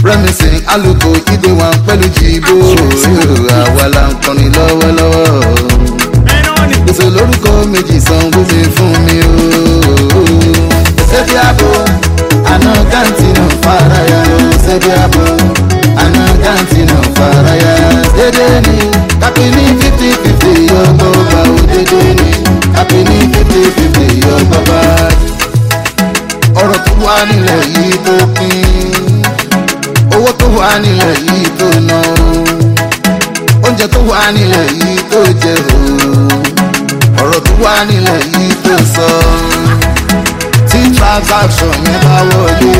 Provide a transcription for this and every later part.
rẹ́mísìn alùpùpù ìdè wọn pẹ̀lú jìbò àwa la ń kọrin lọ́wọ́lọ́wọ́ gbèsè lórúkọ méjì sanwó mi fún mi o. ṣebí àbò àná gáǹtì náà faraya ṣebí àbò àná gáǹtì náà faraya dédé ni kápẹ́ ní fifty fifty yọgbọ́ bá o dédé ni kápẹ́ ní fifty fifty yọgbọ́ bá. ọ̀rọ̀ tó wà nílẹ̀ yìí tó pín owó tó wà nílẹ̀ yìí tó ná oúnjẹ tó wà nílẹ̀ yìí tó jẹ o ọ̀rọ̀ tó wà nílẹ̀ yìí tó sọ tí transaction yẹn bá wọlé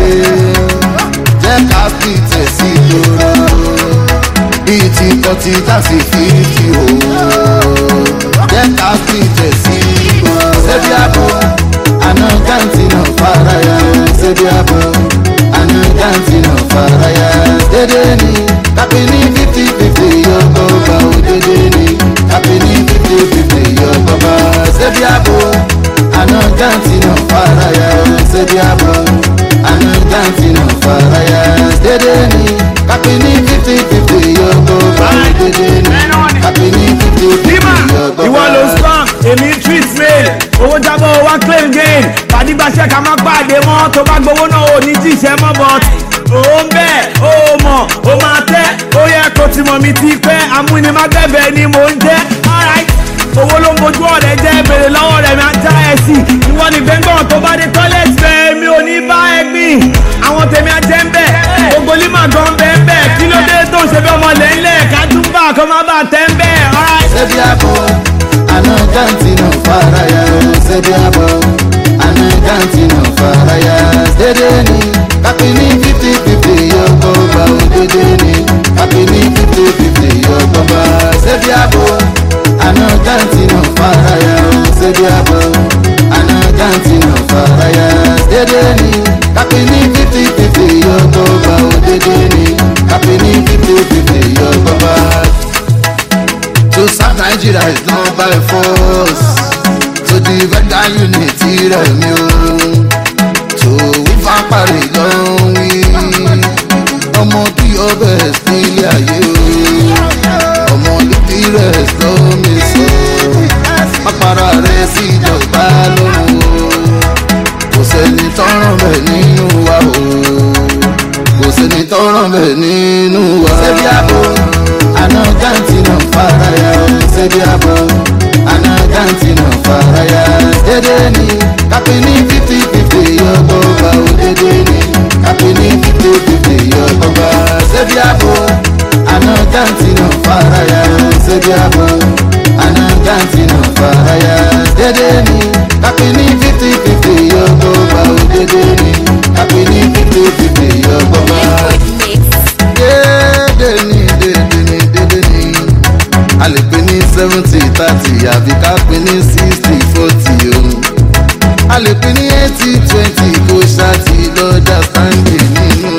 jẹ́ ká fi tẹ̀sí lóró bíi ti kọtí tàbí fífi o jẹ́ ká fi tẹ̀sí lóró. ṣebí àbò àná gáǹtì náà faraya ṣebí àbò àná gáǹtì náà faraya dédé ni kápẹ́ ní fifty fifty yọ̀gbọ́ bá o dédé ni kápẹ́ ní fifty fifty yọ̀gbọ́ bá ṣebí àbò àná gáǹtì náà faraya ṣebí àbò àná gáǹtì náà faraya dédé ni kápẹ́ ní fifty fifty yọ̀gbọ́ bá o dédé ni kápẹ́ ní fifty fifty yọ̀gbọ́ bá. ìwọ ló spam èmi treat mail owó jábọ̀ wá claim gain pàdígbàṣẹ́ ká má pàdé mọ́ tó bá gbowó náà ò ní jíṣẹ́ mọ́ but ó ń bẹ̀ ó mọ̀ ó máa tẹ́ ó yẹ kó ti mọ̀ mi ti pẹ́ amúnimágbẹ̀bẹ̀ ni mò ń jẹ́ alright owó ló ń bojú ọ̀rẹ́ jẹ́ bèrè lọ́wọ́ rẹ̀ mi á já ẹ sí ìwọ ni gbẹ̀ngàn tó bá dé toilet bẹ́ẹ̀ mi ò ní bá ẹ gbìn àwọn tèmi á jẹ́ ń bẹ̀ gbogbo lima gan bẹ́ẹ̀ bẹ́ẹ̀ kí ló dé tó ń ṣe bí ọmọ lẹ́ńlẹ̀ ká tún bá kó má bàa tẹ́ ń bẹ́ẹ̀ alright. ṣebí àbò àná gáǹtì náà faraya ṣebí àbò àná gáǹtì náà faraya dédé ni kápẹ́ ní fifty fifty yọgbọ́ bá o dédé ni kápẹ́ ní fifty fifty yọgbọ́ bá ṣebí àbò àná gáǹtì náà faraya ṣebí àbò àná gáǹtì náà faraya dédé ni kápẹ́ ní fifty fifty yọgbọ́ bá o dédé ni kápẹ́ ní fifty fifty yọgbọ́ bá. To serve Nigeria is not by force. To defend our unity rẹ̀ mi o. To wífà parí ló ń wí. Ọmọ bí ọbẹ̀ nílé ayé o. Ọmọ lóbi rẹ̀ ló mi sọ. Pápára rẹ̀ sí ìjọba lọ́rùn o. Kò sẹ́ni tọ́rọ̀ bẹ̀ nínú wa o. Kò sẹ́ni tọ́rọ̀ bẹ̀ nínú wa. Ṣebí àbò àná gáǹtì náà faraya ṣebí àbò àná gáǹtì náà faraya dédé ni kápẹ́ ní fifty fifty yọgbọ́ bá o dédé ni kápẹ́ ní fifty fifty yọgbọ́ bá ṣebí àbò àná gáǹtì náà faraya ṣebí àbò àná gáǹtì náà faraya dédé ni kápẹ́ ní fifty fifty yọgbọ́ bá o dédé ni kápẹ́ ní fifty fifty yọgbọ́ bá dédé ni dédé ni dédé ni a lè pè ní seventy thirty àbí ká pè ní sixty forty o a lè pè ní eighty twenty kó ṣáàtì lọ́jà stanley nínú